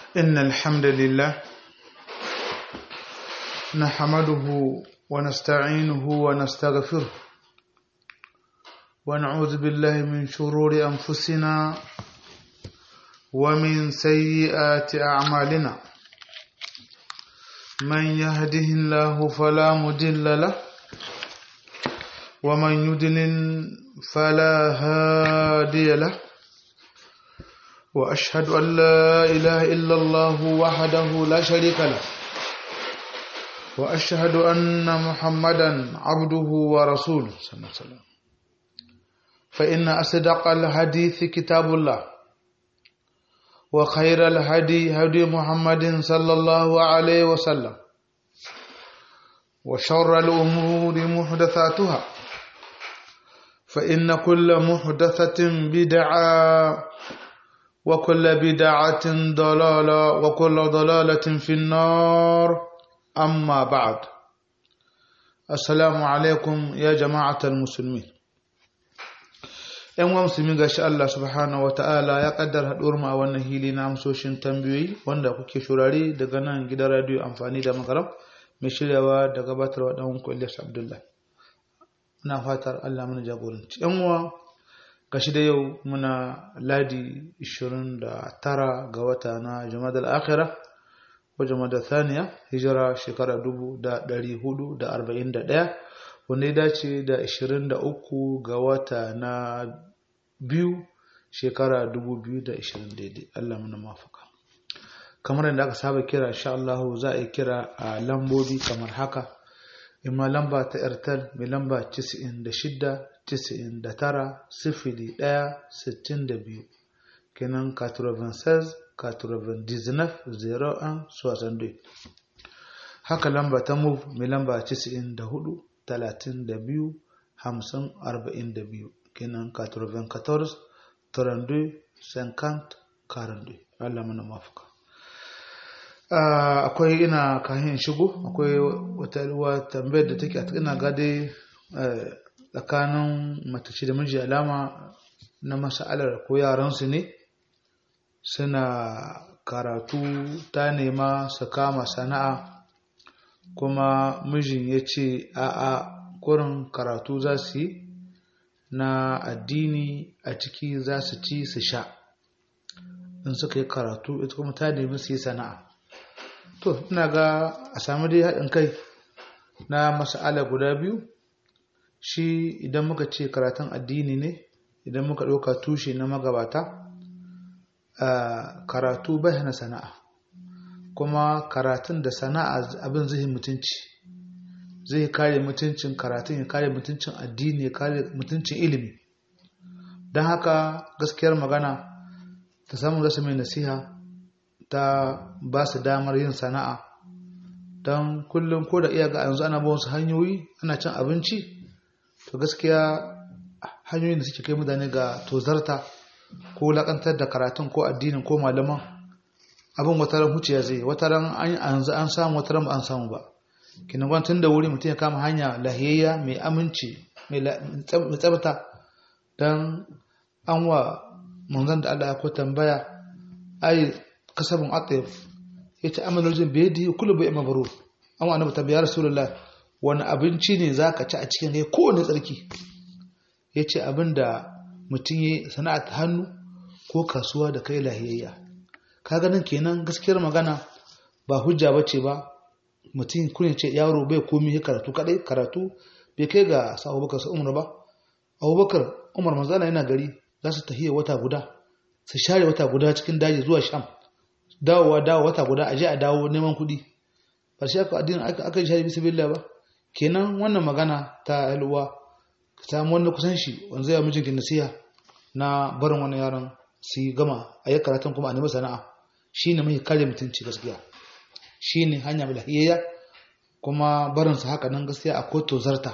إن الحمد لله نحمده ونستعينه ونستغفره ونعوذ بالله من شرور أنفسنا ومن سيئات أعمالنا من يهده الله فلا مضل له ومن يضلل فلا هادي له وأشهد أن لا إله إلا الله وحده لا شريك له وأشهد أن محمدا عبده ورسوله صلى الله عليه وسلم فإن أصدق الحديث كتاب الله وخير الهدي هدي محمد صلى الله عليه وسلم وشر الأمور محدثاتها فإن كل محدثة بدعة وكل بدعة ضلالة وكل ضلالة في النار أما بعد السلام عليكم يا جماعة المسلمين ‘yan musulmi ga shi Allah subhanahu wa ta'ala ya kaddar haɗuwar mu a wannan hili na amsoshin tambayoyi wanda kuke shurare daga nan gidan radiyo amfani da makaram mai shiryawa da gabatarwa ɗan kwalliyar Abdullahi. Ina fatar Allah mana jagoranci. ‘yan uwa gashi da yau muna ladi 29 ga wata na Jumadal Akhira ko Jumadal Thaniya hijira shekara 1441 wanda ya dace da 23 ga wata na biyu shekara 2020 daidai Allah mana mafaka kamar yadda aka saba kira insha Allah za a yi kira a lambobi kamar haka imma lamba ta airtel mai lamba 96 99 sifili ɗaya sittin da biyu kenan 96 99 01 62 haka lamba ta move mai lamba 94 32 50 42 kenan 94 32 50 42 Allah mana mafuka akwai ina kahin shigo akwai wata tambayar da take a ina gade tsakanin matace da miji alama na masa'alar ko yaransu ne suna karatu ta nema su kama sana'a kuma mijin ya ce a'a kurin karatu za su yi na addini a ciki za su ci su sha in suka yi karatu ita kuma ta nemi su yi sana'a to ina ga a sami dai haɗin kai na masa'ala guda biyu shi idan muka ce karatun addini ne idan muka ɗauka tushe na magabata karatu bai hana sana'a kuma karatun da sana'a abin zai mutunci zai kare mutuncin karatun ya kare mutuncin addini ya kare mutuncin ilimi don haka gaskiyar magana ta samun rasa mai nasiha ta ba su damar yin sana'a don kullum ko da iya ga yanzu ana ba wasu hanyoyi ana cin abinci to gaskiya hanyoyin da suke kai mutane ga tozarta ko lakantar da karatun ko addinin ko malaman abin wataran huciya zai wataran an yanzu an samu wataran ba an samu ba kinan tun da wuri mutum ya kama hanya lahiyayya mai aminci mai tsabta don an wa manzan da Allah ya ko tambaya ai kasabin atayif ya ce amalojin bai yi kula bai mabaru an wa annabi tambaya rasulullah wani abinci ne za ka ci a cikin kai kowane tsarki ya ce abin da mutum ya sana'a ta hannu ko kasuwa da kai lahiyayya ka ganin kenan gaskiyar magana ba hujja ba ce ba mutum kunin ce yaro bai komi ya karatu kadai karatu bai kai ga sa abubakar su umar ba abubakar umar manzana yana gari za su tafiya wata guda su share wata guda cikin daji zuwa sham dawowa dawo wata guda a je a dawo neman kuɗi ba shi aka addinin aka yi shari bisa billah ba kenan wannan magana ta yalwa ka samu wanda kusan shi wanda zai mijinki nasiha na barin wani yaron su gama a yi karatun kuma a nemi sana'a shi ne mai kare mutunci gaskiya shi ne hanya mai lahiyayya kuma barinsa haka nan gaskiya akwai tozarta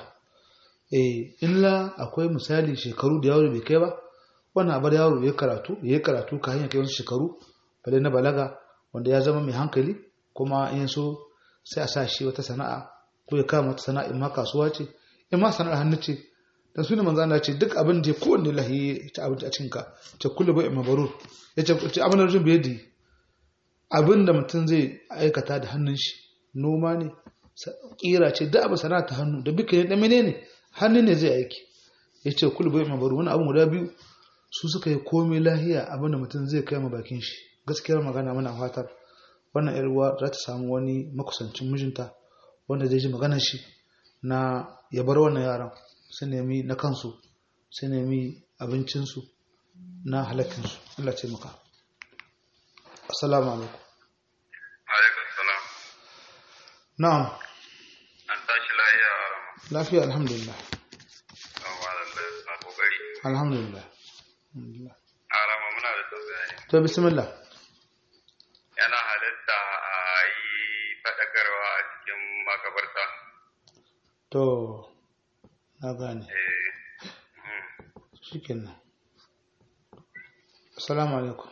eh illa akwai misali shekaru da yaro bai kai ba wannan abar yaro ya karatu ya karatu ka hanyar kai wasu shekaru bale na balaga wanda ya zama mai hankali kuma in so sai a sa shi wata sana'a ko ya kama wata sana'a in ma kasuwa ce in ma sana'ar hannu ce dan sunan manzo Allah ce duk abin da kowanne lahi ta abinci a cikin ka ce kullu bai mabarur ya ce ce abin da bai yadi abin da mutum zai aikata da hannun shi noma ne kira ce da abu sana'a ta hannu da bika ne da menene hannu ne zai aiki ya ce kul bai mabaru wani abin guda biyu su suka yi komai lahiya abin da mutum zai kai ma bakin shi gaskiyar magana muna fatar wannan yar uwa za ta samu wani makusancin mijinta wanda zai ji maganar shi na ya bar wannan yaran su nemi na kansu su nemi abincinsu na halakkinsu Allah ce maka assalamu alaikum alaikum salam na'am an tashi lafiya lafiya alhamdulillah na kokari alhamdulillah alhamdulillah arama muna da tambaya ne to bismillah yana halitta a yi faɗakarwa a cikin makabarta to na gane eh mm. shikenan assalamu alaikum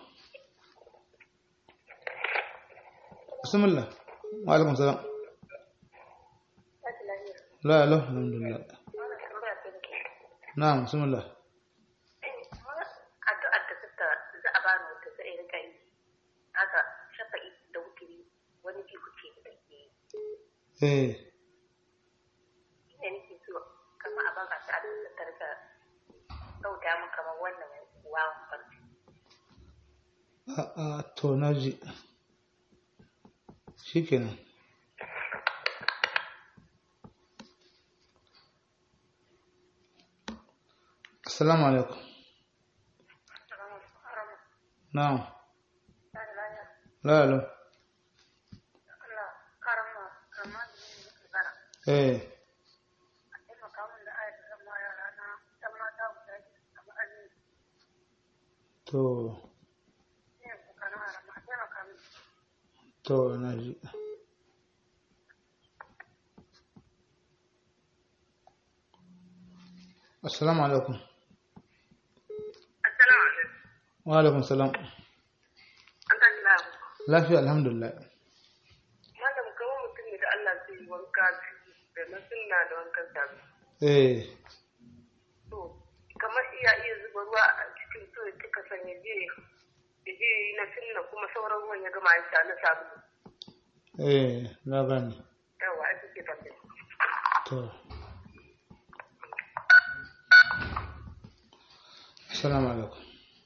bismillah wa alaikum salam la la alhamdulillah na'am bismillah addu'ar da suka za a bani wata sai in rika yi haka shafa'i da wuturi wani bi kuce da ke yi eh ina nake so kamar a baka ta da ta rika dauda mu kamar wannan wawan farko a a to naji shikenan assalamu alaikum na'am la la Allah karama kama da eh a taimaka min da ayat da zama yara na dan mata guda biyu a ma'anin to ne ku kana rama a taimaka min to naji assalamu alaikum assalamu alaikum wa alaikum salam an tashi lafiya lafiya alhamdulillah malam kamar mutum ne da Allah zai yi wanka da na sunna da wankan sabi eh to kamar iya iya zuba ruwa a cikin so ya kika san ya je ya je yi na sunna kuma sauran ruwan ya gama ya sha na sabulu eh na gane yawa ake ke tambaya to assalamu alaikum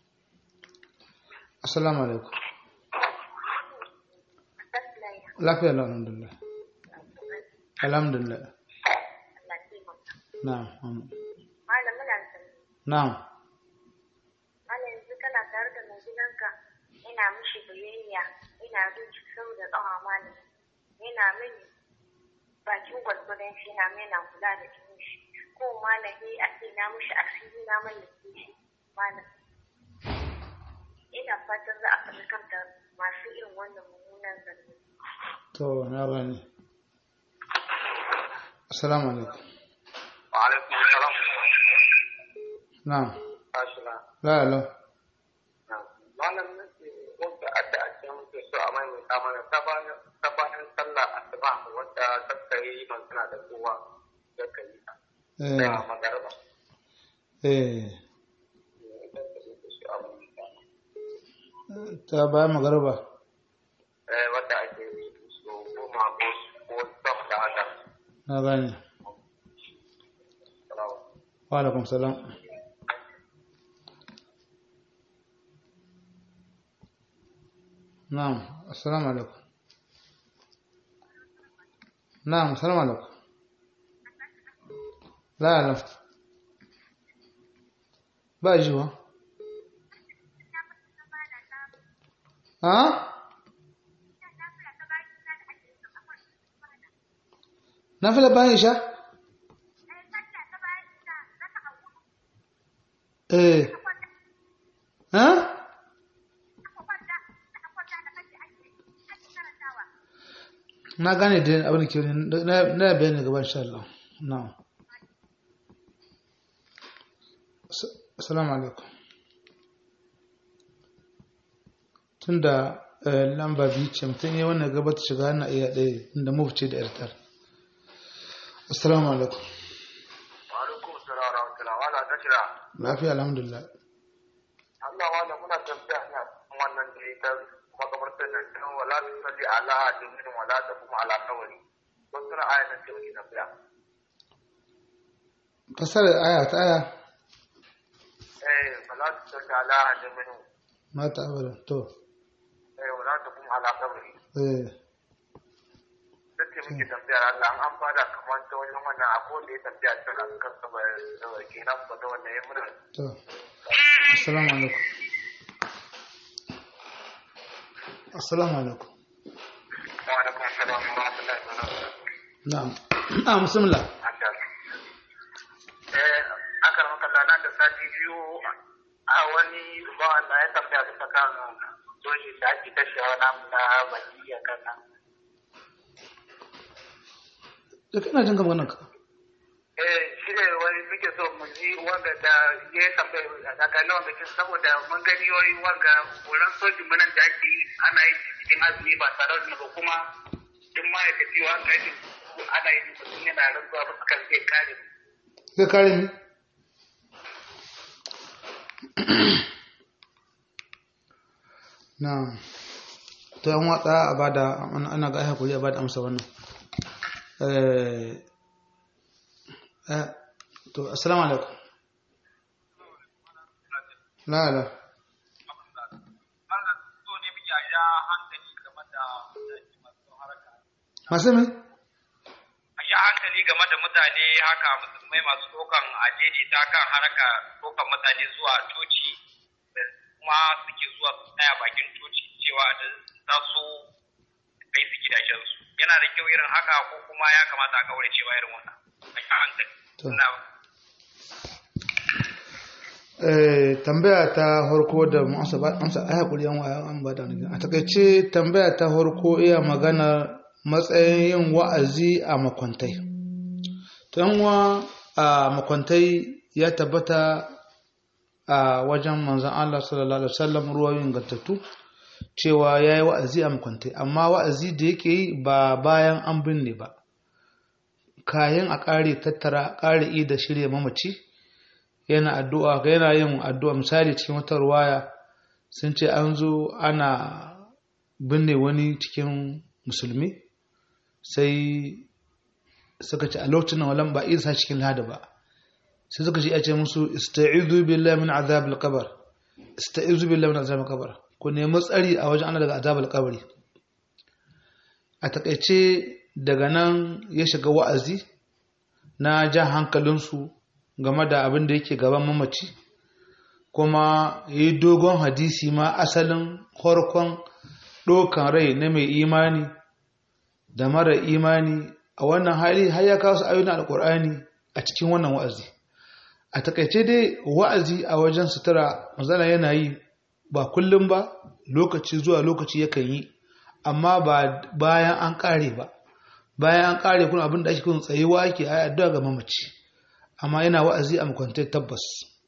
assalamu alaikum lafiya lau alhamdulillah alhamdulillah na'am amin. malam muna sani na'am malam yanzu kana tare da mai gidanka ina mishi biyayya ina bin shi sau da tsawa malam yana mini bakin gwargwadon shi na mai na kula da jinin shi ko malam ne a ce na mishi asiri na mallake shi malam ina fatan za a faɗi kanta masu irin wannan mummunan zargi to na gane assalamu alaikum wa alaikum salam na'am tashi na la la malam nake wanda adda a cikin muke so a mai mana sabanin sabanin sallah asuba wanda ta yi magana da kowa da kai eh da magarba eh idan ka yi so a mai ta bayan magarba eh wanda ake yi so goma ko ko sama da haka na gane salamu wa alaikum salam na'am assalamu alaikum na'am assalamu alaikum la la ba jiwa ha na fila bayan sha eh ha na gane da abin da ke wani na bayani gaban sha Allah na assalamu alaikum tunda lamba biyu ce mutum ya wannan gabata shiga na iya ɗaya inda mufce da yartar assalamu alaikum wa alaikum salam wa rahmatullahi wa barakatuh lafiya alhamdulillah Allah wala muna tafiya ne wannan da ta makabartar abin nan dan wala tu salli ala ahadin minhum wala taqum ala qabri wasu ra'ayin nan ce muke tambaya fasarar aya ta aya eh wala tu salli ala ahadin minhum mata abada to eh wala taqum ala qabri eh sai ce muke tambayar Allah an bada kamar ta wajen wannan akwai da ya tambaya ta kan sabar kenan ba da wannan ya mura to assalamu alaikum assalamu alaikum wa alaikum assalam wa rahmatullahi wa barakatuh na'am ah bismillah eh aka maka lana da sati biyu a wani ba Allah ya tambaya bisa kan doshi da ake kashewa namu na baki a kan nan da kana jin kamar nan ka eh shi ne wani muke so mu ji wanga da ya yi tambaya daga nawa da kin saboda mun gani wani wanga wurin sojin munan da ake yi ana yi cikin azumi ba tare da ba kuma in ma ya tafi wa kai ana yi mutum yana rantsuwa ba kan zai kare mu zai kare ni na to yan watsa a bada ana ga hakuri a bada amsa wannan eh eh to assalamu alaikum la la masu mai ya hankali game da mutane haka musulmai masu ɗaukan ajeji ta kan haraka ɗaukan mutane zuwa coci da kuma suke zuwa su tsaya bakin coci cewa da za su kai su gidajensu yana da kyau irin haka ko kuma ya kamata a kaure cewa irin wannan a yi hankali To. na Eh, tambaya ta harko da mu amsa ba amsa ai hakuri yan waya an ba da ni a takaice tambaya ta harko iya magana matsayin yin wa'azi a makwantai to yan wa a makwantai ya tabbata a wajen manzon Allah sallallahu alaihi wasallam ruwayoyin gantattu cewa yayi wa'azi a makwantai amma wa'azi da yake yi ba bayan an binne ba kayan a ƙare tattara ƙare da shirya mamaci yana addu'a ga yana yin addu'a misali cikin wata ruwaya sun ce an zo ana binne wani cikin musulmi sai suka ce a lokacin nan walan ba isa cikin lada ba sai suka ce ya ce musu ista'izu billahi min azab al-qabr ista'izu billahi min azab al-qabr ku nemi tsari a wajen Allah daga azab al-qabri a takaice daga nan ya shiga wa'azi na ja hankalinsu game da abin da yake gaban mamaci kuma ya yi dogon hadisi ma asalin harkon ɗokan rai na mai imani da mara imani a wannan hali har ya kawo su ayyuna alƙur'ani a cikin wannan wa'azi a takaice dai wa'azi a wajen sutura mazana yana yi ba kullum ba lokaci zuwa lokaci yakan yi amma ba bayan an ƙare ba bayan an ƙare kuna abin da ake kun tsayuwa ake a addu'a ga mamaci amma yana wa'azi a makwantai tabbas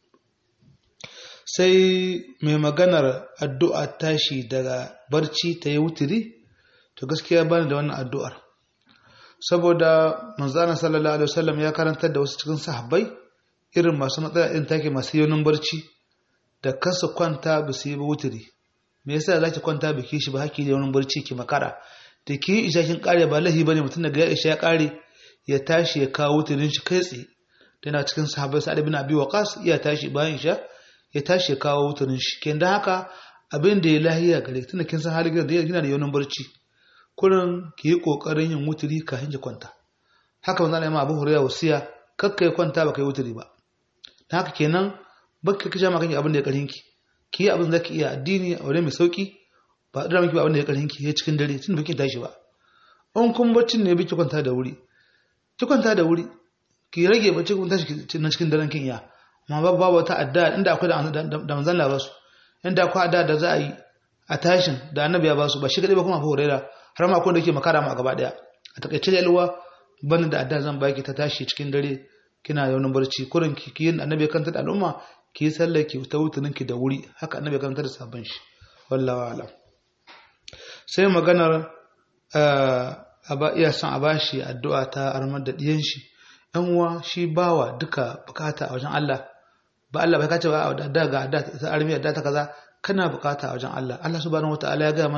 sai mai maganar addu'a tashi daga barci ta yi wutiri to gaskiya bani da wannan addu'ar saboda manzana sallallahu alaihi wasallam ya karantar da wasu cikin sahabbai irin masu matsala irin take masu yaunin barci da kansu kwanta ba su yi ba wutiri me yasa za ki kwanta ba ki shi ba haki da yaunin barci ki makara da ki yi isha kin kare ba lahi bane mutum daga ya isha ya kare ya tashi ya kawo wutirin shi kai tsaye yana cikin sahabbai sa'ad ibn abi waqas iya tashi bayan isha ya tashi ya kawo wutarin shi ken dan haka abin da ya lahiya gare tunda kin san halin da yana da yaunin barci kullun ki yi kokarin yin wuturi kafin ki kwanta haka manzo Allah ya Abu Hurairah wasiya kakka ya kwanta baka yi wuturi ba dan haka kenan baka kija maka abin da ya karin ki ki yi abin da zaki iya addini a wurin mai sauki ba da miki ba abin da ya karin ki ya cikin dare tun baki tashi ba in kun baccin ne biki kwanta da wuri ki kwanta da wuri ki rage bacci kun tashi na cikin daren kin iya amma babu babu wata adda inda akwai da manzon Allah basu inda akwai adda da za a yi a tashin da annabi ya basu ba shi kadai ba kuma Abu Huraira har ma akwai da yake makara ma gaba daya a takaice da alwa bani da adda zan baki ta tashi cikin dare kina yaunin barci kurin ki yin annabi ya kanta da al'umma ki yi sallar ki ta wutunin ki da wuri haka annabi ya kanta da sabon shi wallahi alam sai maganar a ba iya son a bashi addu'a ta armar da diyan shi yan uwa shi bawa duka bukata a wajen Allah ba Allah bai kace ba da ga da ta armi da ta kaza kana bukata a wajen Allah Allah subhanahu wataala ya ga mana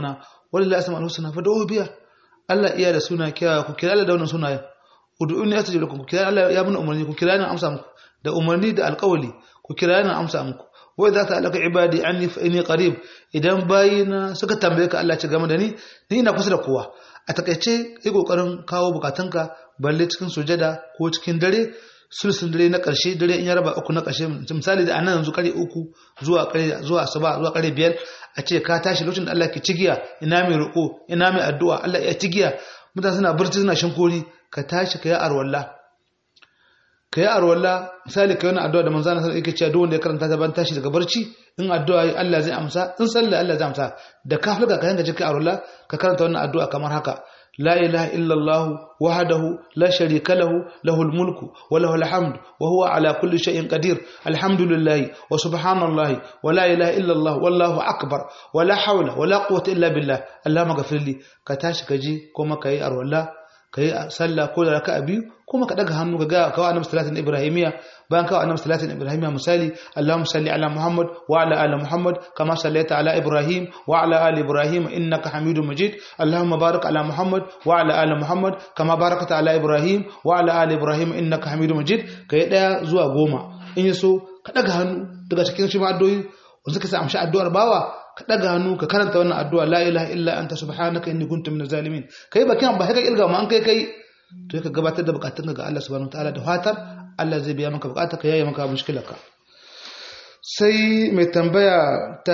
wallahi asma'ul husna fa da'u biya Allah iya da suna kiyawa ku kira Allah da wannan sunayen ud'uni astajib lakum ku kira Allah ya mun umarni ku kira ni amsa muku da umarni da alƙawli ku kira ni amsa muku wa idza ta'alaka ibadi anni fa inni qarib idan bayina suka tambaye ka Allah ci game da ni ni ina kusa da kowa a takaice yi kokarin kawo bukatunka balle cikin sujada ko cikin dare sulsun dare na ƙarshe dare in ya raba uku na ƙarshe misali da anan yanzu kare uku zuwa kare zuwa asuba zuwa kare biyar a ce ka tashi lokacin da Allah ke cigiya ina mai roƙo ina mai addu'a Allah ya cigiya mutane suna barci suna shinkori ka tashi ka yi arwalla ka yi arwalla misali ka yi wani addu'a da manzana sallallahu alaihi wasallam duk wanda ya karanta ta ban tashi daga barci in addu'a yi Allah zai amsa in sallah Allah zai amsa da ka fulka ka yanka cikin arwalla ka karanta wannan addu'a kamar haka لا إله إلا الله وحده لا شريك له له الملك وله الحمد وهو على كل شيء قدير الحمد لله وسبحان الله ولا إله إلا الله والله أكبر ولا حول ولا قوة إلا بالله اللهم اغفر لي كتاش كجي كما كي أرولا kai sallah ko da raka'a biyu kuma ka daga hannu ka ga kawo annabi salatin ibrahimiya bayan kawo annabi salatin ibrahimiya misali allahumma salli ala muhammad wa ala ali muhammad kama sallaita ala ibrahim wa ala ali ibrahim innaka hamidum majid allahumma barik ala muhammad wa ala ali muhammad kama barakta ala ibrahim wa ala ali ibrahim innaka hamidum majid kai daya zuwa goma in yaso ka daga hannu daga cikin shi ma addu'o'i wanda suka sa amshi addu'ar bawa ka ɗaga hannu ka karanta wannan addu'a la ilaha illa anta subhanaka inni kuntu minaz zalimin kai bakin ba haka ilga ma an kai kai to ka gabatar da bukatun ga Allah subhanahu wataala da fatar Allah zai biya maka bukata ka yaye maka mushkilarka sai mai tambaya ta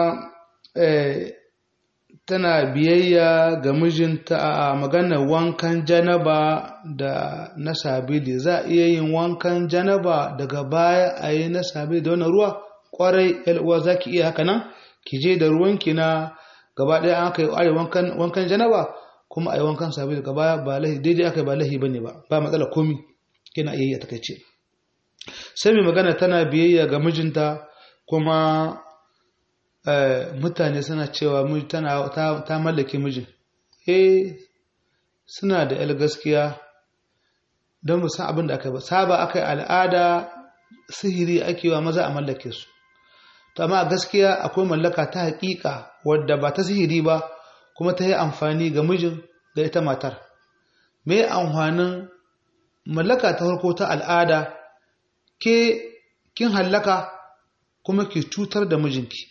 tana biyayya ga mijinta a maganar wankan janaba da na sabili za a iya yin wankan janaba daga baya a yi na sabili da wani ruwa kwarai uwa za ki iya haka nan ki je da ruwanki na gaba ɗaya an kai are wankan wankan janaba kuma a yi wankan sabili daga baya ba lahi daidai aka yi ba lahi bane ba ba matsala komi kina iya yi a takaice sai mai magana tana biyayya ga mijinta kuma mutane suna cewa tana ta mallake mijin eh suna da yal gaskiya don mu san abin da aka yi ba saba aka yi al'ada sihiri ake wa maza a mallake su to amma gaskiya akwai mallaka ta haƙiƙa wadda ba ta sihiri ba kuma ta yi amfani ga mijin da ita matar me amfanin mallaka ta farko ta al'ada ke kin hallaka kuma ki cutar da mijinki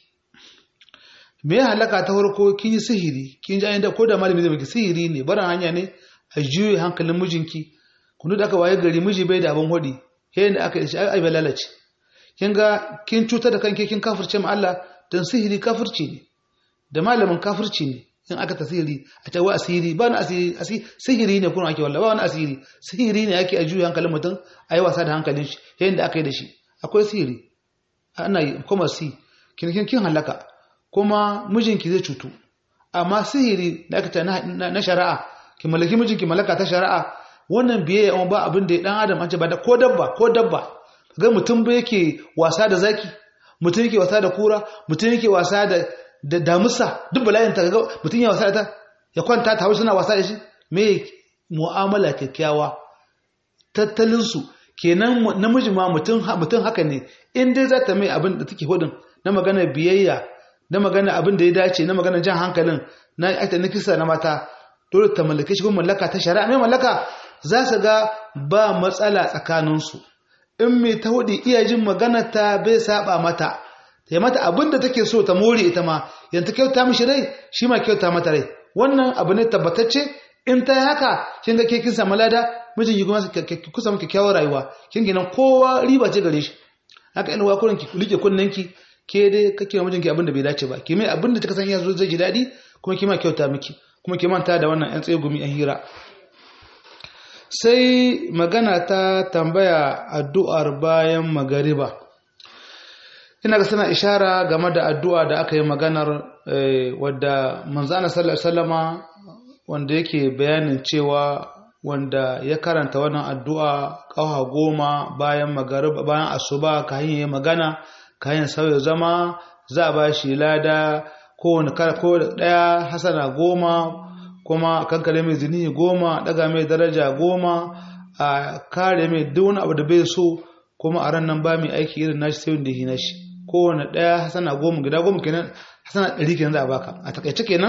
me ya halaka ta farko kin yi sihiri kin ji ayyanda ko da malami zai baki sihiri ne barin hanya ne a juye hankalin mijinki kunu da aka waye gari miji bai da abin hodi yayin da aka yi shi ai bai lalace kin ga kin cutar da kanki kin kafirce ma Allah dan sihiri kafirci ne da malamin kafirci ne in aka ta sihiri a ta wa asiri ba na asiri sihiri ne kuma ake wallahi ba wani asiri sihiri ne ake a juye hankalin mutum a yi wasa da hankalin shi yayin da aka yi da shi akwai sihiri ana yi kuma si kin kin kin halaka kuma mijinki zai cutu amma sihiri da aka ta na shari'a ki mallaki mijinki mallaka ta shari'a wannan biye amma ba abin da dan adam an ce ba da ko dabba ko dabba ga mutum ba yake wasa da zaki mutum yake wasa da kura mutum yake wasa da da damusa duk bala'in ta ga mutum ya wasa da ta ya kwanta ta hausa suna wasa da shi me mu'amala kyakkyawa tattalin su kenan namiji ma mutum mutum haka ne in dai za ta mai abin da take hudun na magana biyayya na magana abin da ya dace na magana jan hankalin na aikata na kisa na mata dole ta mallake shi kuma mallaka ta shari'a mai mallaka za su ga ba matsala tsakaninsu in mai ta hudu iya jin magana ta bai saba mata ta mata abin da take so ta more ita ma yanta kyauta mishi rai shi ma kyauta mata rai wannan abu ne tabbatacce in ta yi haka kin ga ke kin samu lada mijin yi kuma kusa miki kyakkyawar rayuwa kin gina kowa riba ce gare shi haka ina wa kurin ki like kunnen ki ke dai kake wa mijinki abin da bai dace ba ki mai abin da kika san ya zo zai ji daɗi kuma ki ma kyauta miki kuma ki manta da wannan yan tsaye gumi yan hira sai magana ta tambaya addu'ar bayan magariba ina ga sana ishara game da addu'a da aka yi maganar wadda manzana sallallahu wanda yake bayanin cewa wanda ya karanta wannan addu'a ƙawa goma bayan magariba bayan asuba ka hanyar magana ka hanyar sauya zama za a ba shi lada kowane ko ɗaya hasana goma kuma kankare mai zini goma daga mai daraja goma a kare mai duk wani abu da bai so kuma a ran nan ba mai aiki irin nashi sai wanda yi nashi kowane ɗaya hasana goma gida goma kenan hasana ɗari kenan za a baka a takaice kenan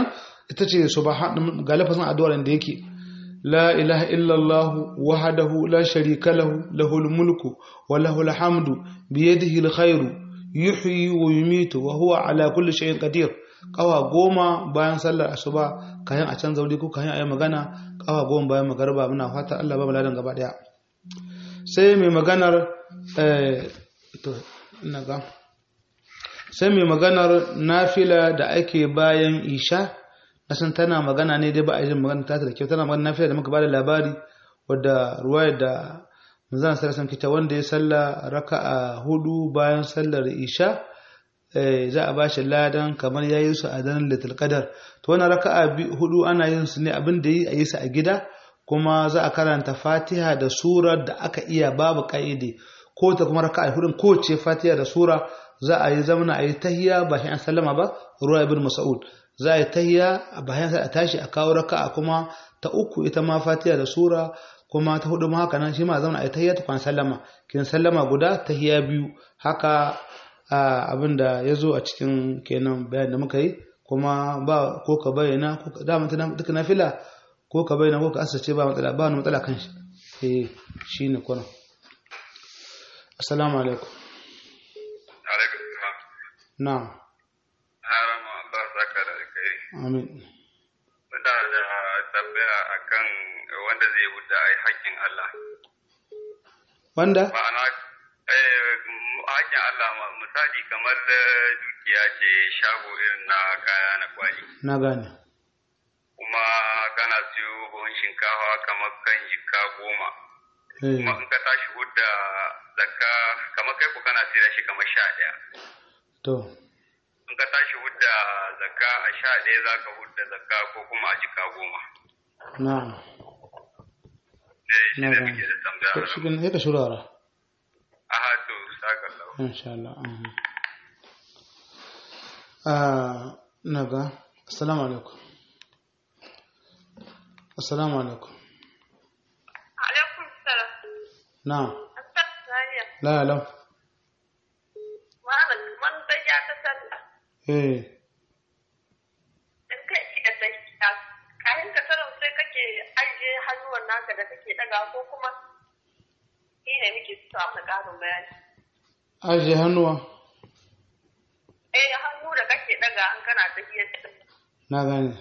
ita ce subhan ga lafazin addu'ar da yake la ilaha illallah wahdahu la sharika lahu lahul mulku wa lahul hamdu bi yadihi alkhairu yuhyi wa yumitu wa huwa ala kulli shay'in qadir kawa goma bayan sallar asuba kayan a can zauri ko kayan ayi magana kawa goma bayan magarba muna fata Allah ba ladan gaba daya sai mai maganar eh to ina ga sai mai maganar nafila da ake bayan isha na san tana magana ne dai ba a yi magana ta da kyau tana magana nafila da muka bada labari wadda ruwaya da manzon sallallahu alaihi kita wanda ya salla raka'a hudu bayan sallar isha za a bashi ladan kamar yayi su a daren litul qadar to wannan raka'a hudu ana yin su ne abin da yi a yi su a gida kuma za a karanta fatiha da surar da aka iya babu ka'idi ko ta kuma raka'a hudun ko ce fatiha da sura za a yi zamana a yi tahiya ba shi an sallama ba ruwa ibn mas'ud za a yi tahiya a bayan sai a tashi a kawo raka'a kuma ta uku ita ma fatiha da sura kuma ta hudu ma haka nan shi ma zauna a yi tahiya ta kwan sallama kin sallama guda tahiya biyu haka abin da ya zo a cikin kenan bayan da muka yi kuma ba ko ka bayyana ko ka dama duka nafila ko ka bayyana ko ka asace ba matsala ba wani matsala kan shi eh shine kuna assalamu alaikum alaikum salam na'am harama Allah saka da kai amin muna da tambaya akan wanda zai wuta ai haƙƙin Allah wanda ma'ana eh haƙƙin Allah ma- misali kamar da dukiya ce shago irin na kaya na kwali na gane kuma kana siyo buhun shinkafa kamar kan jika goma eh kuma in ka tashi hudda zakka kamar kai ku kana sayar shi kamar sha ɗaya to in ka tashi hudda zakka a sha ɗaya za ka hudda zakka ko kuma a jika goma na'am eh shi na ne gane muke da tambaya to shi ne ka shurara aha to saka lau insha Allah mhm. ah naga assalamu alaikum assalamu alaikum alaikum salam na'am asar saniya la la malam man da ya ta sallah eh in kai ki da sai kayan ka sanar sai kake ajiye hannuwan naka da kake daga ko kuma ni ne muke so a ƙarin bayani aje hannuwa eh hannu da kake daga an kana tafiyar da na gane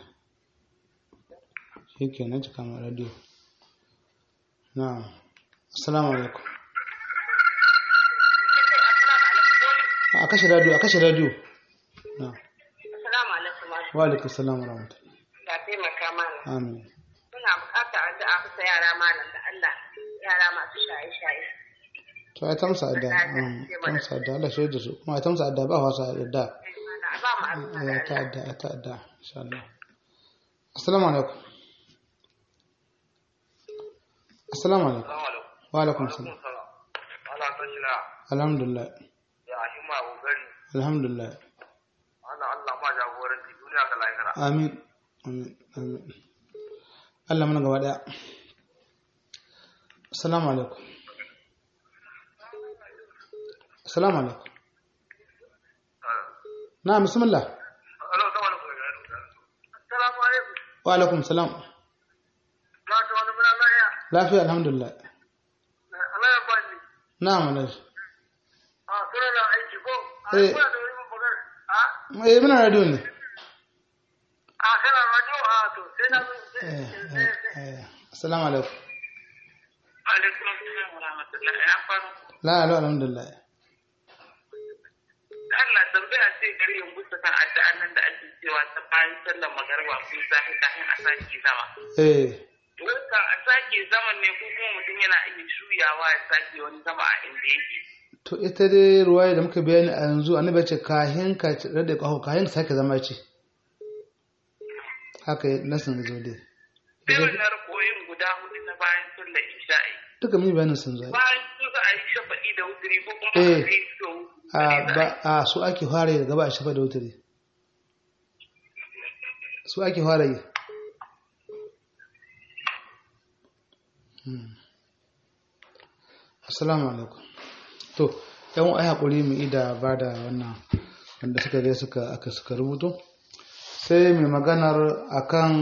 shi ke na cika ma radio na'am assalamu alaikum a kashe radio a kashe radio na'am Assalamu alaikum malam. wa alaikum salam wa rahmatullahi Ga taimaka malam. amin Muna buƙatar addu'a bisa yara malam da Allah yara masu shaye-shaye. to ai tamsa adda um, tamsa adda Allah shi da su kuma ai tamsa adda ba wasa adda A ba mu addu'a da Eh, ta adda ta adda insha Allah assalamu alaikum assalamu alaikum wa alaikum salam ana ta shi na alhamdulillah ya himma kokari alhamdulillah ana Allah ma jagoranci duniya ga lahira amin amin amin Allah mana gaba daya assalamu alaikum assalamu alaikum na bismillah Alo, sama da kuma Assalamu alaikum. wa alaikum salam Na ta wani muna lahiya. lafiya alhamdulillah Allah ya ba ni. na'am alaikum A suna na aiki ko? A Eh. kuna da wani magana. A? eh muna radio ne A kana radio a to sai na zo. eh eh eh assalamu alaikum Alaikum assalam wa rahmatullahi ya faru. la la alhamdulillah Allah tambaya ce gari yin gusa kan addu'an nan da ake cewa ta bayan sallar magariba ko sahi kafin a sake zama. eh Wata a sake zaman ne ko kuma mutum yana iya shuyawa ya sake wani zama a inda yake. to ita dai ruwaya da muka bayani a yanzu annabi ya ce kahin ka rade kaho kahin ka sake zama ce haka nasin zo dai Sai wannan rakoyin guda hudu na bayan sallar isha'i. duka mun yi bayanin sun zo Bayan su za a yi shafa'i da wuturi ko kuma Eh. a yi so a ba a su ake fara yi gaba a shafa da wutare su ake fara yi Hmm. assalamu alaikum to yan ai hakuri mu ida ba da wannan wanda suka dai suka aka suka rubuto sai mai maganar akan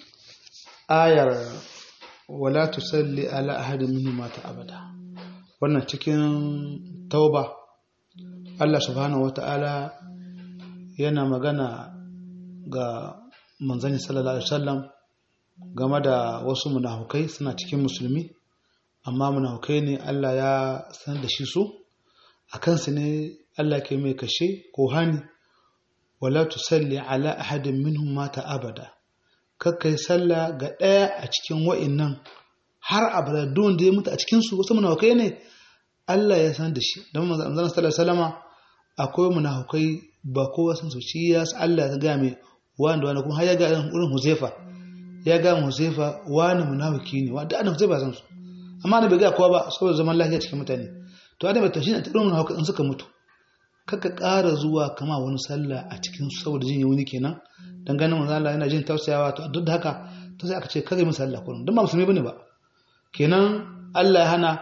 ayar wala tusalli ala ahadin minhum mata abada wannan cikin tauba Allah subhanahu wata'ala yana magana ga manzani sallallahu alaihi wasallam game da wasu munafukai suna cikin musulmi amma munafukai ne Allah ya san da shi su a kansu ne Allah ke mai kashe ko hani wala tusalli ala ahadin minhum mata abada kakkai sallah ga ɗaya a cikin wa'innan har abada don da ya mutu a cikin su wasu munafukai ne Allah ya san da shi don manzon sallallahu alaihi wasallama akwai munafukai ba kowa san su shi ya Allah ya ga mai wanda wanda kuma har ya ga irin Huzaifa ya ga Huzaifa wani munafiki ne wanda annabi Huzaifa san su amma annabi ga kowa ba saboda zaman lafiya cikin mutane to adam ta shi ne ta dun munafukai in suka mutu kaka ƙara zuwa kama wani sallah a cikin su saboda jin wani kenan dan ganin manzo Allah yana jin tausayawa to duk da haka to sai aka ce kare mu sallah kullum dan ba musulmi bane ba kenan Allah ya hana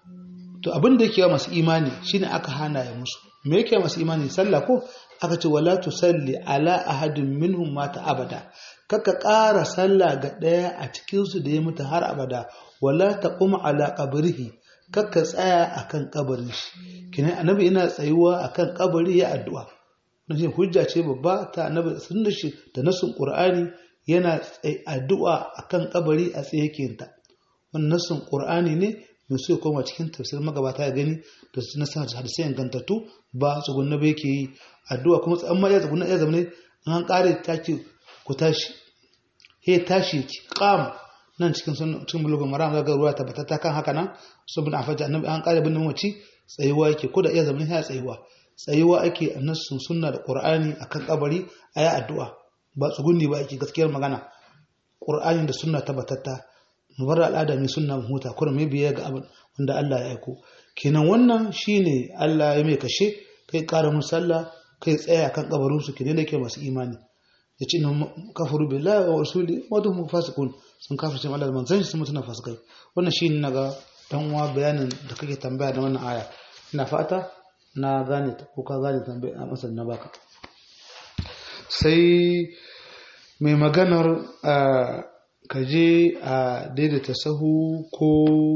to abin da yake wa masu imani shine aka hana ya musu me yake masu imani sallah ko aka ce wala tusalli ala ahadin minhum mata abada kaka ƙara sallah ga ɗaya a cikin su da ya mutu har abada wala taqum ala qabrihi kaka tsaya akan kabarin shi kina annabi ina tsayuwa akan kabari ya addu'a wannan hujja ce babba ta annabi sun da shi da nasun qur'ani yana addu'a akan kabari a tsaye yake wannan nasun qur'ani ne mai so ya koma cikin tafsir magabata ya gani da su na sanar hadisai ingantattu ba tsugunna ba yake yi addu'a kuma tsan ma ya tsugunna ya zama ne an kare take ku tashi he tashi ki qam nan cikin sun cikin bulugun maram ga ruwa tabbatata kan haka nan saboda afaja annabi an kare bin mace tsayuwa yake ko da iya zama ya tsayuwa tsayuwa ake annasun sunna da qur'ani akan kabari ayi addu'a ba tsugunni ba ake gaskiyar magana qur'ani da sunna tabbatata mu bar al'ada mai sunna mu huta kuma mai biya ga abin wanda Allah ya aiko kenan wannan shine Allah ya mai kashe kai ƙara mun sallah kai tsaya kan kabarin su kenan yake masu imani ya ce kafaru billahi wa rasuli wa dum fasiqun sun kafirce Allah da manzon shi sun mutuna fasikai wannan shine naga dan uwa bayanin da kake tambaya da wannan aya ina fata na gane ta ko ka gane tambaya a masal na baka sai mai maganar ka je a daidaita sahu ko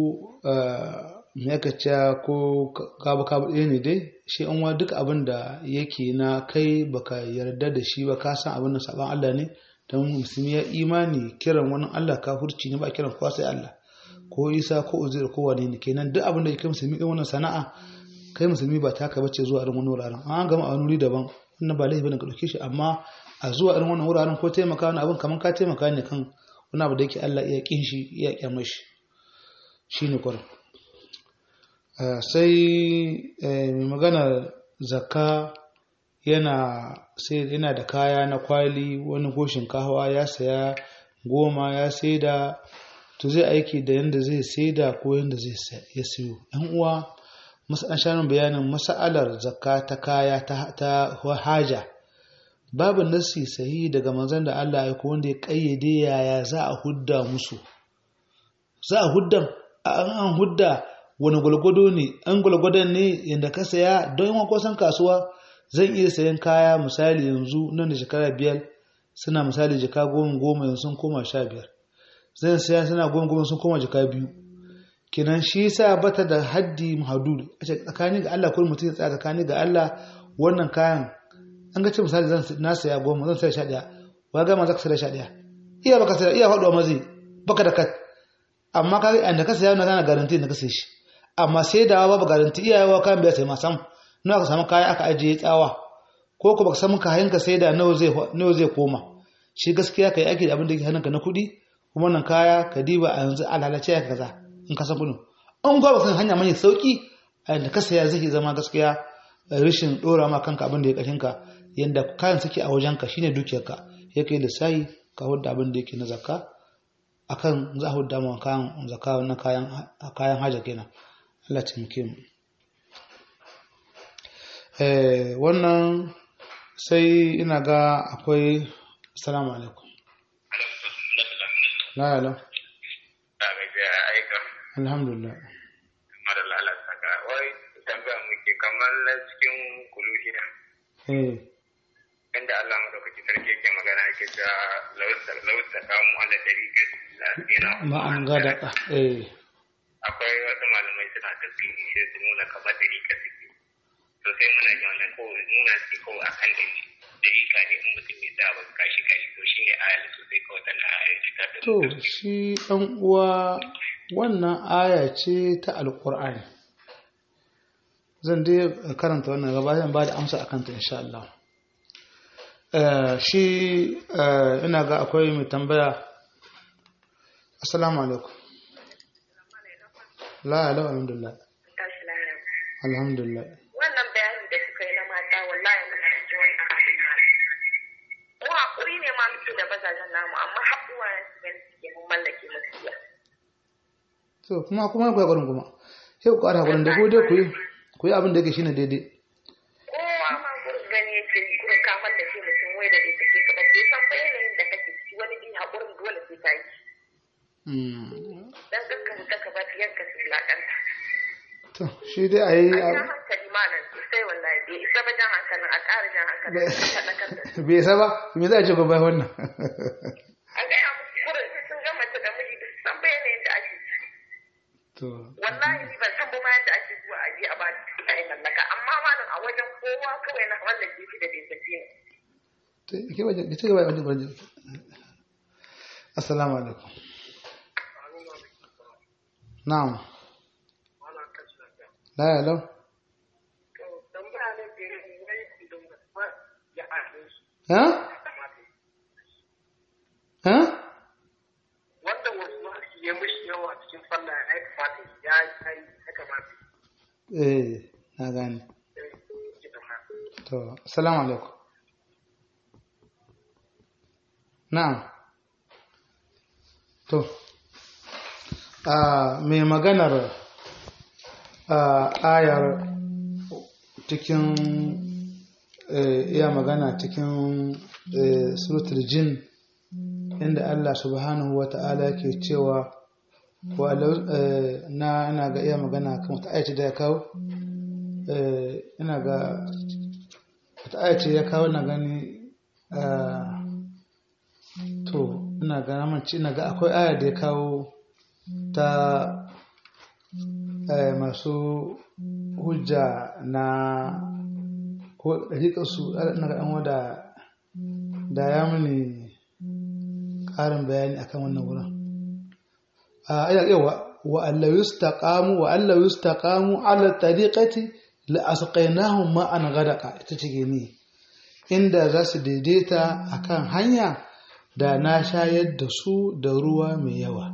mekaca ko kaba kaba ɗaya ne dai shi an wa duk abin da yake na kai baka yarda da shi ba ka san abin da saban Allah ne don musulmi ya imani kiran wani Allah kafurci ne ba kiran kowa sai Allah ko Isa ko Uzair ko wani ne kenan duk abin da yake musulmi ɗin wannan sana'a kai musulmi ba taka bace zuwa irin wani wuraren an gama a wani wuri daban wannan ba laifi bane ka ɗauke shi amma a zuwa irin wannan wuraren ko taimaka wani abin kamar ka taimaka ne kan wani abu da yake Allah iya kin shi iya kyamar shi shi ne kwarin sai mai magana zakka yana sai yana da kaya na kwali wani goshin kahawa ya saya goma ya saida to zai aiki da yadda zai saida ko yadda zai ya siyo yan uwa an sha bayanin mas'alar zakka ta kaya ta haja babu nassi sahihi daga manzon da Allah ya wanda ya kayyade yaya za a hudda musu za a hudda an hudda wani gwalgwado ne an gwalgwadon ne yadda ka saya don yawan kusan kasuwa zan iya sayan kaya misali yanzu nan da shekara biyar suna misali jika goma goma yanzu sun koma sha biyar zan saya suna goma goma sun koma jika biyu kenan shi yasa bata da haddi mahadud a tsakani ga Allah ko mutum ya tsaya tsakani ga Allah wannan kayan an ga ce misali zan na saya goma zan saya sha ɗaya wa gama za ka saya sha ɗaya iya baka saya iya faɗuwa mazi baka da kat amma ka ga da ka saya na kana garanti da ka sai shi amma sai da babu garanti iyayewa kayan bai sai ma sam nawa ka samu kaya aka ajiye tsawa ko ko baka samu kayan ka sai da nawa zai nawa zai koma shi gaskiya kai ake da abin da yake hannunka na kuɗi kuma nan kaya ka diba a yanzu alhalace ya kaza in ka san kuɗin an ga baka hanya mai sauki a da ka saya zai zama gaskiya rashin dora ma kanka abin da ya kashin ka yanda kayan suke a wajenka shine dukiyarka ya kai lissahi ka hudda abin da yake na zakka akan za a hudda ma kayan zakka na kayan kayan haja kenan Allah taimake mu eh wannan sai ina ga akwai assalamu alaikum la la alhamdulillah mara lalata ka wai tambaya muke kamar na cikin kuluhiya eh inda Allah madaukaki sarki yake magana yake cewa lawusta kamu ala dariƙa lasina ma'an gadaka eh akwai wasu malamai suna tafsiri sai su nuna kamar dariƙa suke to sai muna yi wannan ko nuna su ko a kan dani dariƙa ne in mutum ya sa ba kashi kashi to shine ayal to sai kawai tana ayal ce ta to shi ɗan uwa wannan aya ce ta alƙur'ani zan dai karanta wannan gaba zan ba da amsa a kanta insha Allah Eh, shi eh, ina ga akwai mai tambaya assalamu alaikum la ala alhamdulillah tashi lafiya. alhamdulillah Wannan bayanin da suka yi na mata wallahi muna da ji wannan abin ma. Mu haƙuri ne ma muke da mazajen namu amma haƙuwa ya su gani suke mun mallake musu iya. to kuma kuma ku gurin kuma sai ku ƙara gurin da ku dai ku yi ku yi abin da yake shine daidai Kowa ma gurin gani yake yi gurin ka mallake mutum wai da bai sake ka ba bai san ba yanayin da kake ciki wani in haƙurin dole sai ta yi. Mm. Dan kanka mu ka ba yanka su wulaƙanta. to shi dai a yi A jan hankali malam sosai wallahi bai isa ba jan hankalin a ƙara jan hankalin a faɗakar da su. bai isa ba me za a ce gobe wannan A gaya musu gurin sai sun gama ta da miji ba su san ba yanayin da ake ciki. to wallahi ni ban san ba ma yadda ake zuwa aje a ba ta ai mallaka amma malam a wajen kowa kawai na wannan gefe da bai tafi ne to ke waje ke gaba waje waje assalamu alaikum na'am la ya lau ha ha wanda wasu wasu ya mishi yawa cikin sallah ya kamata ya yi ya kamata eh na gane to assalamu alaikum na'am to a mai maganar a ayar cikin eh, iya magana cikin eh, suratul jin inda Allah subhanahu wa ta'ala ke cewa walau eh, na ina ga iya magana kan wata ayace da ya kawo eh, ina ga wata ayace ya kawo na gani ah, to ina ga namanci ina ga akwai aya da ya kawo ta eh, masu hujja na ko ɗariƙarsu ina ga ɗan wada da ya mini ƙarin bayani akan wannan wurin a ayar yawa wa Allah yustaqamu wa Allah yustaqamu ala tariqati la asqaynahum ma'an ghadaqa ita ce ni inda za su daidaita akan hanya da na shayar da su da ruwa mai yawa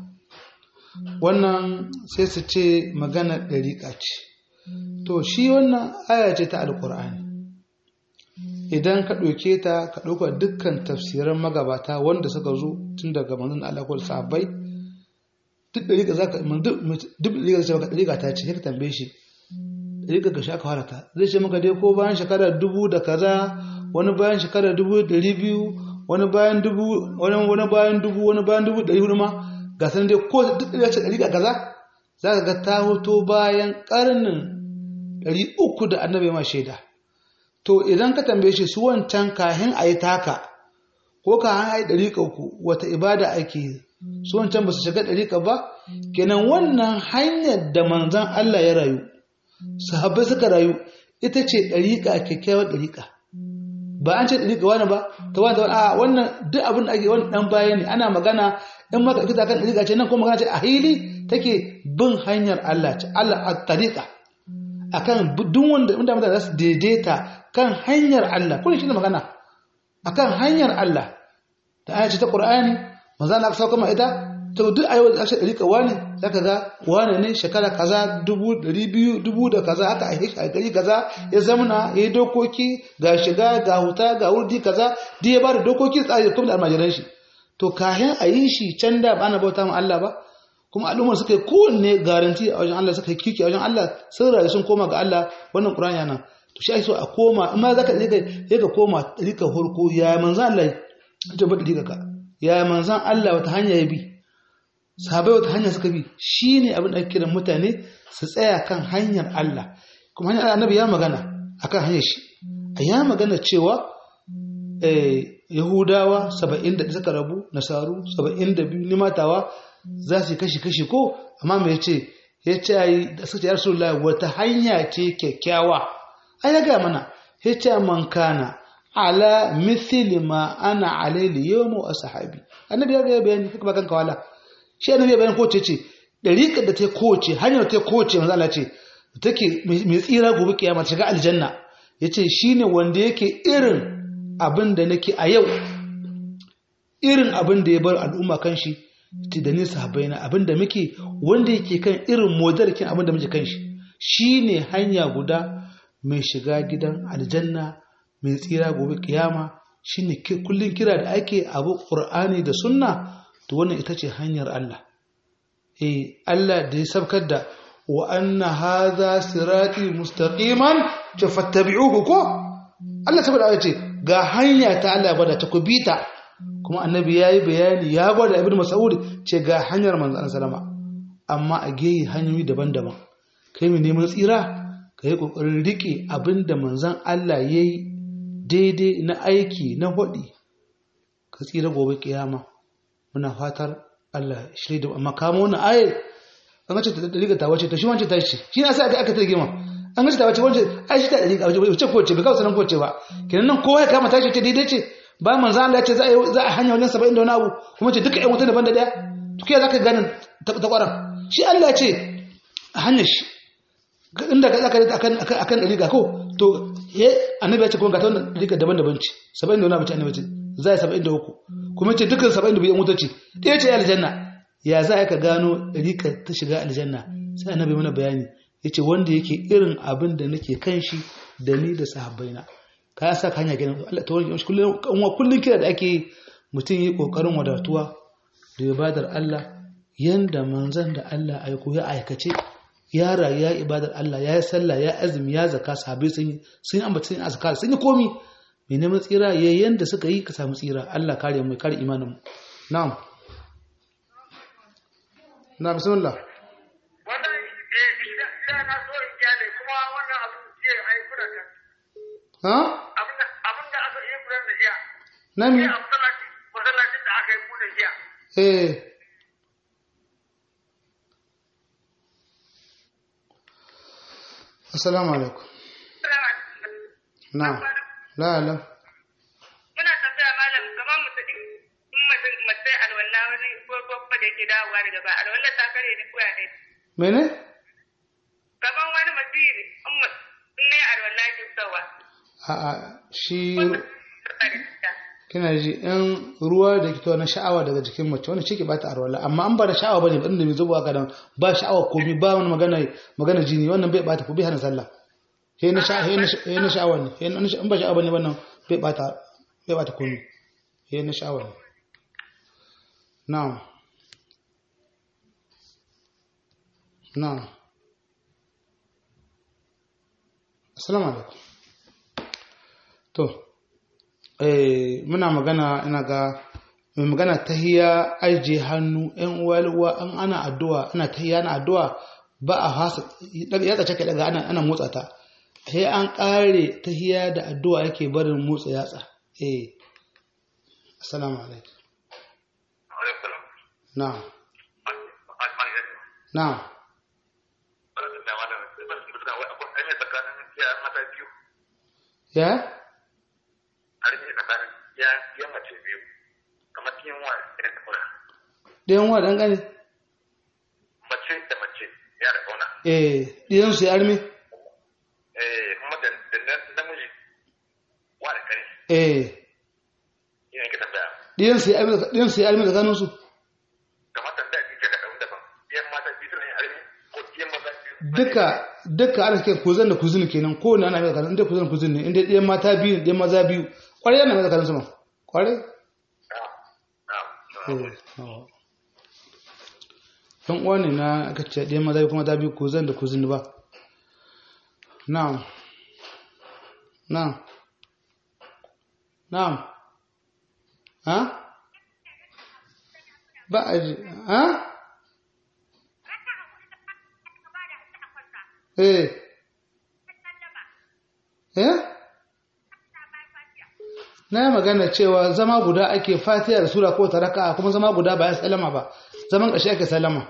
wannan sai su ce magana ɗariƙa ce to shi wannan aya ce ta alƙur'ani idan ka ɗauke ta ka ɗauka dukkan tafsiran magabata wanda suka zo tun daga manzon Allah ko sahabbai duk ɗariƙa za ka duk ɗariƙa zai ce maka ɗariƙa ta ce sai ka tambaye shi ɗariƙa ga shaka fara ta zai ce maka dai ko bayan shekara dubu da kaza wani bayan shekara dubu ɗari biyu wani bayan dubu wani wani bayan dubu wani bayan dubu ɗari hudu ma ga sanin dai ko duk ɗariƙa ce ɗariƙa kaza za ka ga ta hoto bayan ƙarnin ɗari uku da annabi ma shaida to idan ka tambaye shi su wancan kahin a yi taka ko kahin a yi ɗariƙa ku wata ibada ake yi su wancan ba su shiga ɗariƙa ba kenan wannan hanyar da manzan Allah ya rayu sahabbai suka rayu ita ce ɗariƙa kyakkyawar ɗariƙa ba an ce ɗariƙa wani ba ta wani wani a wannan duk abin da ake wani ɗan baya ne ana magana in maka ita kan ɗariƙa ce nan kuma magana ce a hili take bin hanyar Allah ce Allah a ɗariƙa akan duk wanda inda mutane za su daidaita kan hanyar Allah kullum shi ne magana akan hanyar Allah da aya ce ta Qur'ani manzo Allah ka sauka ma ita to duk ayo da aka rika wani zaka ga wani ne shekara kaza dubu ɗari biyu dubu da kaza aka aike shi a gari kaza ya zamana ya yi dokoki ga shiga ga huta ga wurdi kaza duk ya bada dokoki tsari kuma da almajiran shi to kayan a yi shi can da ba na bauta ma Allah ba kuma al'ummar suka yi kowanne garanti a wajen Allah suka yi kiki a wajen Allah sun rayu sun koma ga Allah wannan Qur'ani yana to shi ake so a koma amma zaka rika rika koma rika horko ya manzan Allah ya ba rika ka ya manzan Allah wata hanya ya bi sahabai wata hanya suka bi shine abin da ake kiran mutane su tsaya kan hanyar Allah kuma hanyar annabi ya magana akan hanyar shi a ya magana cewa eh, yahudawa saba'in da suka rabu nasaru saba'in da biyu limatawa za su yi kashi-kashi ko amma mai ce ya ce yi da suka ce ya rasulullah wata hanya ce kyakkyawa an ya gaya mana ya ce man kana ala mithili ma ana alaili yawmu ashabi annabi ya ga bayani kaka bakan kawala shi annabi ya bayani ko ce ce dariƙar da ta kowace hanyar ta kowace manzo Allah ce take mai tsira gobe kiyama ta shiga aljanna yace shine wanda yake irin abin da nake a yau irin abin da ya bar al'umma kan shi ce da ni sahabbai na abin da muke wanda yake kan irin modarkin abin da muke kan shi shine hanya guda mai shiga gidan aljanna mai tsira gobe kiyama shine kullun kira da ake abu qur'ani da sunna to wannan ita ce hanyar Allah eh Allah da ya sabkar da wa anna hadha sirati mustaqiman fattabi'uhu ko Allah saboda ya ce ga hanya ta Allah bada ta kubita kuma annabi yayi bayani ya gwada ibnu mas'ud ce ga hanyar manzon sallama amma a geyi hanyoyi daban-daban kai mai neman tsira ka yi kokarin rike abinda manzon Allah yayi daidai na aiki na hudi ka tsira gobe kiyama muna fatar Allah shirye da amma kama wannan ayat an ce ta riga ta wace ta shi wance ta shi shi na sai aka aka targe ma an ce ta wace wance ai shi ta riga wace ko ce bai kawo sanan ko ce ba kenan nan kowa ya kama tashi ce daidai ce ba manzo Allah ya ce za a za a hanya wajen 70 da wani abu kuma ce duka ƴan wuta daban da daya to kai zaka ganin ta ta kwaran shi Allah ya ce a hanyar shi inda ka zaka akan akan akan riga ko to eh annabi ya ce kuma ga ta wannan riga daban-daban ce 70 da wani abu ce annabi ce za a 73 kuma ce dukkan 72 ƴan wuta ce ɗaya ce aljanna ya za ka gano rika ta shiga aljanna sai annabi mana bayani yace wanda yake irin abin da nake kan shi da ni da sahabbaina ka sa ka hanya gidan Allah ta wani kullun kullun kira da ake mutum yi kokarin wadatuwa da ibadar Allah yanda manzon da Allah aiko ya aikace ya rayu ya ibadar Allah ya yi sallah ya azumi ya zaka sahabbai sun yi sun ambata sun azkar sun yi komi mai neman tsira yayin da suka yi ka samu tsira Allah kare mu kare imanin mu na'am na bismillah wannan eh da na so in kyale kuma wannan abu ce ai kura kan ha abin da abin da aka yi kura da jiya nami sai a masallaci masallacin da aka yi kura jiya eh assalamu alaikum na la la Muna tambaya malam kamar mutum in mutum mace alwala wani ko babba da yake dawowa daga ba alwala ta kare ni ko ya ne. mene Kamar wani mutum in mu- in ne alwala ke fitowa. a a shi Kare ta. kina ji in ruwa da ke na sha'awa daga jikin mace wani shi ke bata arwala amma an ba da sha'awa bane ba inda mai zubowa kadan ba sha'awa komai ba wani magana magana jini wannan bai bata ko bai hana sallah he na sha he na sha- he na sha'awa ne he na sha- in ba sha'awa bane wannan bai bata bai bata komai he na sha'awa ne na'am na'am assalamu alaikum to eh muna magana ina ga mai magana tahiya aje hannu ɗan uwa an ana addu'a ana tahiya ana addu'a ba a hasa ya tsace kai daga ana ana motsa ta sai an kare tahiya da addu'a yake barin motsa yatsa eh assalamu alaikum na'am na'am ya ɗayan wa ɗan ƙane mace da mace ya da kauna eh ɗiyan su ya arme eh kuma da da namiji wa da kare eh ina ke tambaya ɗiyan su ya arme ɗiyan su ya arme tsakanin su kamar tambaya bi ka daban daban yan mata bi suna yin arme ko yan maza biyu duka duka ana cikin kuzin da kuzin kenan ko na ana mai tsakanin inda kuzin da kuzin ne inda ɗiyan mata biyu ɗiyan maza biyu kwarai yana mai tsakanin su ma kwarai ɗan uwa ne na aka ce ɗiyan maza biyu kuma ta biyu kuzin da kuzin ba na'am na'am na'am ha ba a ji ha eh eh na yi magana cewa zama guda ake fatiha da sura ko ta raka'a kuma zama guda ba ya sallama ba zaman ƙarshe ake sallama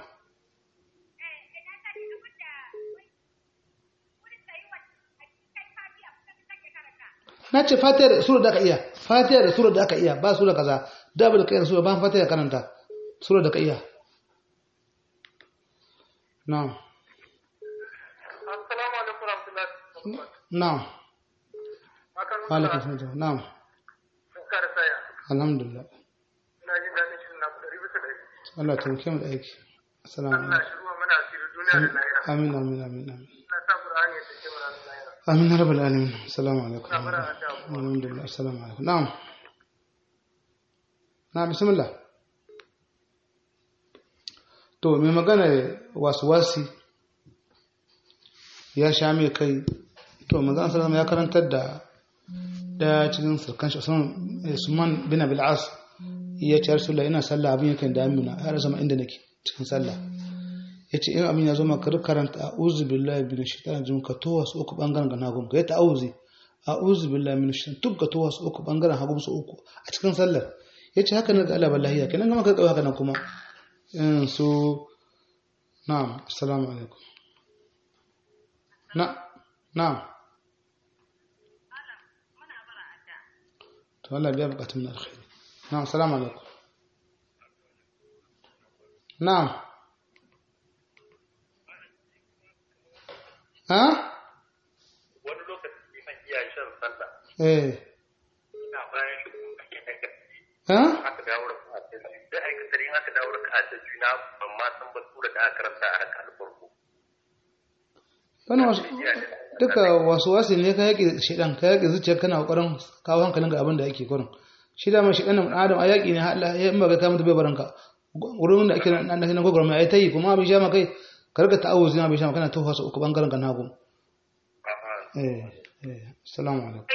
na ce fatiha da sura da aka iya fatiha da sura da aka iya ba sura kaza da ba da kai sura ba fatiha da karanta sura da ka iya na'am Assalamu alaikum warahmatullahi wabarakatuh. na'am Akan wa alaikum salam na'am Barka da saya. alhamdulillah Ina jin daɗin shirin na ɗari bisa ɗari. Allah ta muke mu da aiki assalamu Allah alaikum shi ruwa mana asiri duniya da lahira. amin amin amin amin Ina sa Qur'ani ya tace mana da lahira. amin ya rabbal alamin assalamu alaikum Ina bara da abu. alhamdulillah assalamu alaikum na'am na bismillah to mai magana wasu wasi ya sha mai kai to manzon sallallahu ya karantar da daya cikin surkan shi Usman bin Abil As ya ce Rasulullah ina sallah abin yakan da amina ya rasa ma inda nake cikin sallah yace in amin ya zo maka karanta a'udhu billahi minash shaitanir rajim ka to wasu uku bangaren ga nagun ka ya ta'awuzi a'udhu billahi minash shaitanir duk ka to wasu uku bangaren hagu su uku a cikin sallar yace haka ne ga Allah wallahi ya kenan ga maka haka nan kuma in su na'am assalamu alaikum na na'am to Allah biya bukatun na alkhairi na'am assalamu alaikum na'am ha wani lokaci liman iya shan sallah eh ina bayan shi kuma ake aikata ha aka dawo da ka'a ta biyu sai aikata in aka dawo da ka'a ta biyu na ban ma san ba sura da aka karanta a raka farko wani wasu duka wasu wasu ne ka yaƙi shiɗan ka yaƙi zuciyar kana ƙoƙarin kawo hankalin ga abin da ake kurin shi da mai shiɗan ɗan adam a yaƙi ne Allah ya in ba ka mutu bai baranka wurin da ake nan na gwagwarma ya ta yi kuma abin sha kai ka rika ta'awuzi na abin sha kana tofa su uku bangaren ka nagu eh eh assalamu alaikum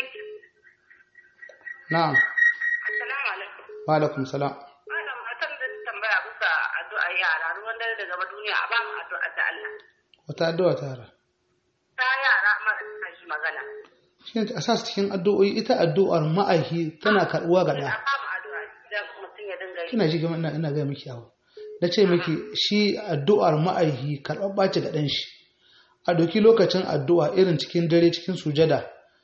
na'am Assalamu alaikum. wa alaikum salam Malam Hassan da tambaya bisa addu'a yara ruwan dare da gaba duniya a ba mu addu'a ta Allah. wata addu'a ta hara Ta yara ma shi magana. shi ne a sa su cikin addu'o'i ita addu'ar ma'aihi tana karɓuwa ga ɗa A ba mu addu'a idan mutum ya dinga yi. kina ji gama ina ina ga miki abu na ce miki shi addu'ar ma'aihi karɓar ɓaci ga ɗan shi a doki lokacin addu'a irin cikin dare cikin sujada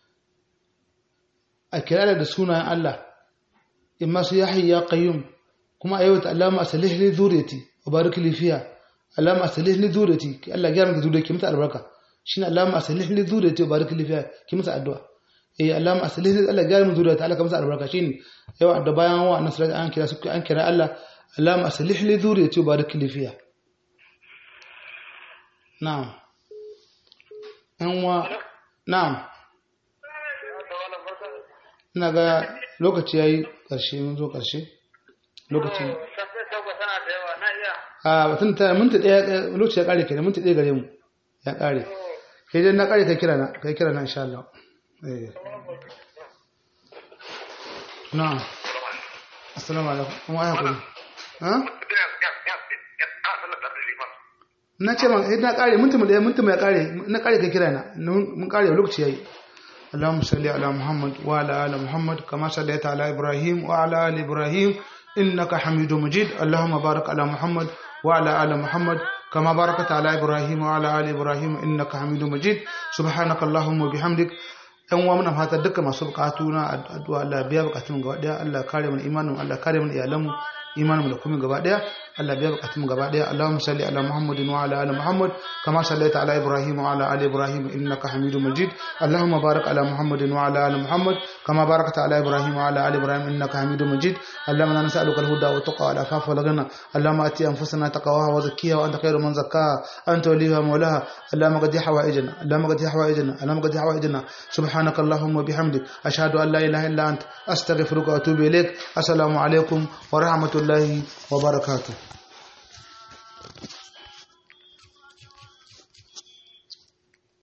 a kira da sunayen Allah in masu ya hayya qayyum kuma a yawata Allahumma asalih li zuriyati wa barik li fiha Allahumma asalih li zuriyati ki Allah gyara miki zuriyati ki mata albarka shine Allahumma asalih li zuriyati wa barik li fiha ki mata addu'a eh Allahumma asalih li Allah gyara miki zuriyati Allah ka mata albarka shine yau da bayan wa annabi sallallahu an kira su an kira Allah Allahumma asalih li zuriyati wa barik li fiha na'am an wa na'am ina ga lokaci yayi karshe mun zo karshe lokaci Shafi sauka tana da yawa na iya. a batun ta minti daya lokaci ya kare kenan minti daya gare mu ya kare kai dai na kare kai kira na kai kira na insha Allah eh na'am assalamu alaikum kuma ai hakuri ha na ce man eh na kare minti mu daya minti mu ya kare na kare kai kira na mun kare lokaci yayi اللهم صل على محمد وعلى ال محمد كما صليت على ابراهيم وعلى ال ابراهيم انك حميد مجيد اللهم بارك على محمد وعلى ال محمد كما باركت على ابراهيم وعلى ال ابراهيم انك حميد مجيد سبحانك اللهم وبحمدك yan uwa muna fata duka masu bukatu na addu'a Allah biya bukatun gaba daya Allah kare mana imanin Allah kare mana iyalan mu imanin mu da kuma gaba daya Allah biya bukatun mu gaba daya Allahumma salli ala Muhammadin wa ala ali Muhammad kama sallaita ala Ibrahim wa ala ali Ibrahim innaka Hamidum Majid Allahumma barik ala Muhammadin wa ala ali Muhammad kama barakta ala Ibrahim wa ala ali Ibrahim innaka Hamidum Majid Allahumma inna nas'aluka al-huda wa taqwa wal afafa wal ghina Allahumma ati anfusana taqwaha wa zakkiha wa anta khayru man zakkaha anta waliha mawlaha Allahumma qadi hawaijana Allahumma qadi hawaijana Allahumma qadi hawaijana subhanaka Allahumma bihamdik ashhadu an la ilaha illa anta astaghfiruka wa atubu ilaik assalamu alaikum wa rahmatullahi wa barakatuh